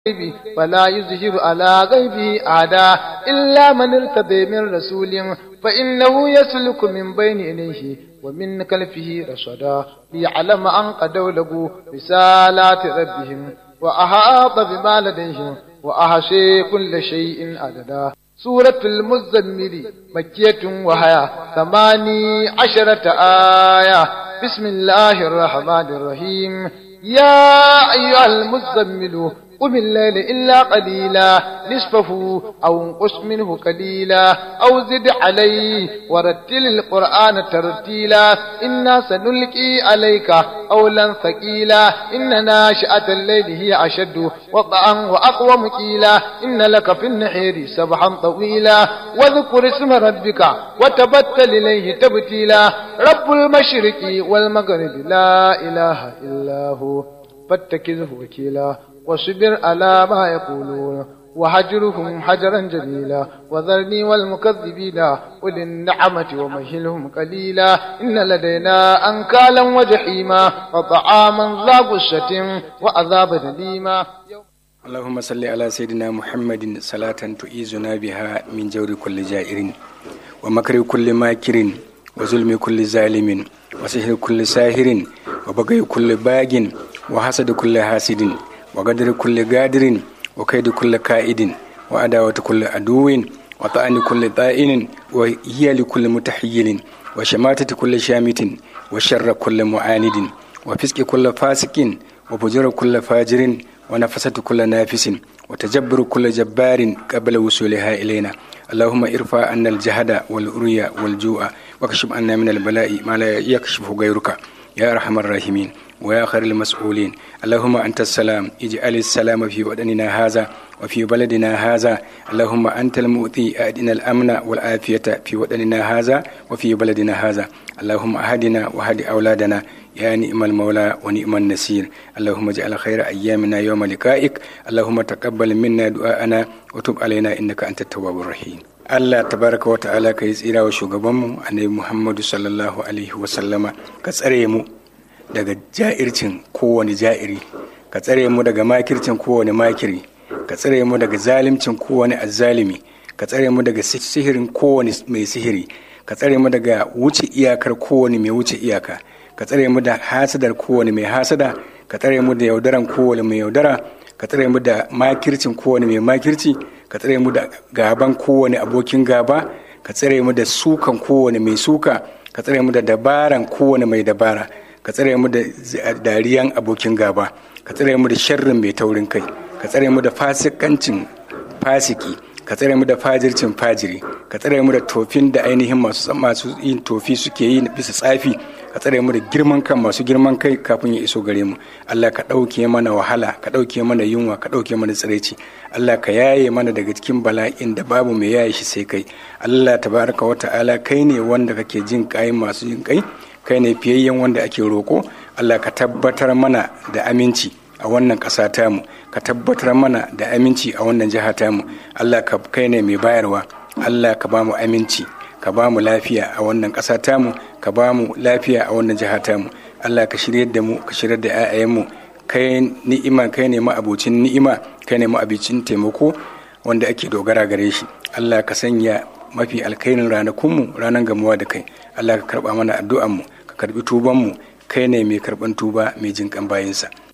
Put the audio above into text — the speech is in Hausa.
الغيب فلا يظهر على غيبه أحدا إلا من ارتضى من رسول فإنه يسلك من بين يديه ومن خلفه رشدا ليعلم أن قد له رسالات ربهم وأحاط بما لديهم وأحصي كل شيء عددا سورة المزمل مكية وهي ثماني عشرة آية بسم الله الرحمن الرحيم يا أيها المزمل قم الليل إلا قليلا نصفه أو انقص منه قليلا أو زد عليه ورتل القرآن ترتيلا إنا سنلقي عليك قولا ثقيلا إن ناشئة الليل هي أشد وطئا وأقوم قيلا إن لك في النحير سبحا طويلا واذكر اسم ربك وتبتل إليه تبتيلا رب المشرق والمغرب لا إله إلا هو فاتخذه وكيلا واصبر على ما يقولون وهجرهم حجرا جميلا وذرني والمكذبين أولي النعمة ومهلهم قليلا إن لدينا أنكالا وجحيما وطعاما ذا غشة وعذابا أليما اللهم صل على سيدنا محمد صلاة تؤيزنا بها من جور كل جائر ومكر كل ماكر وظلم كل ظالم وسحر كل ساهر وبغي كل باغ وحسد كل حاسد وقدر كل قادر وكيد كل كائد وعداوة كل عدو وطعن كل طائن وهي لكل متحيل وشماتة كل شامت وشر كل معاند وفسق كل فاسق وفجر كل فاجر ونفسة كل نافس وتجبر كل جبار قبل وصولها إلينا اللهم ارفع عنا الجهد والأريا والجوع واكشف عنا من البلاء ما لا يكشف غيرك يا أرحم الراحمين ويا خير المسؤولين اللهم أنت السلام اجعل السلام في وطننا هذا وفي بلدنا هذا اللهم أنت المؤتي أدنا الأمن والعافية في وطننا هذا وفي بلدنا هذا اللهم أهدنا وهد أولادنا يا نعم المولى ونعم النسير اللهم اجعل خير أيامنا يوم لقائك اللهم تقبل منا دعاءنا وتب علينا إنك أنت التواب الرحيم Allah tabaraka wa ta'ala ka yi tsira wa shugabanmu annabi Muhammadu sallallahu alaihi wa sallama ka tsare mu daga ja'ircin kowane ja'iri ka tsare mu daga makircin kowane makiri ka tsare mu daga zalimcin kowane azzalimi ka tsare mu daga sihirin kowane mai sihiri ka tsare mu daga wuce iyakar kowane mai wuce iyaka ka tsare mu da hasadar kowane mai hasada ka tsare mu da yaudaran kowane mai yaudara ka tsare mu da makircin kowane mai makirci ka tsare mu da gaban kowane abokin gaba ka tsare mu da sukan kowane mai suka ka tsare mu da dabaran kowane mai dabara ka tsare mu da dariyan abokin gaba ka tsare mu da sharrin mai taurin kai ka tsare mu da fasikancin fasiki ka tsare mu da fajircin fajiri ka tsare mu da tofin da ainihin masu masu yin tofi suke yi bisa tsafi ka tsare mu da girman kan masu girman kai kafin ya iso gare mu Allah ka ɗauke mana wahala ka ɗauke mana yunwa ka ɗauke mana tsiraici Allah ka yaye mana daga cikin bala'in da babu mai yaye shi sai kai Allah tabaraka wa ta'ala kai ne wanda kake jin kai masu jin kai kai ne fiyayyen wanda ake roko Allah ka tabbatar mana da aminci a wannan ƙasa tamu ka tabbatar mana da aminci a wannan jiha tamu Allah ka kai ne mai bayarwa Allah ka ba mu aminci ka ba mu lafiya a wannan ƙasa tamu ka ba mu lafiya a wannan jiha tamu Allah ka shirya da mu ka shirya da 'ya'yanmu kai ni'ima kai ne ma'abocin ni'ima kai ne ma'abicin taimako wanda ake dogara gare shi Allah ka sanya mafi alkairin ranakunmu ranar gamuwa da kai Allah ka karba mana addu'anmu ka karbi tubanmu kai ne mai karban tuba mai jinkan bayinsa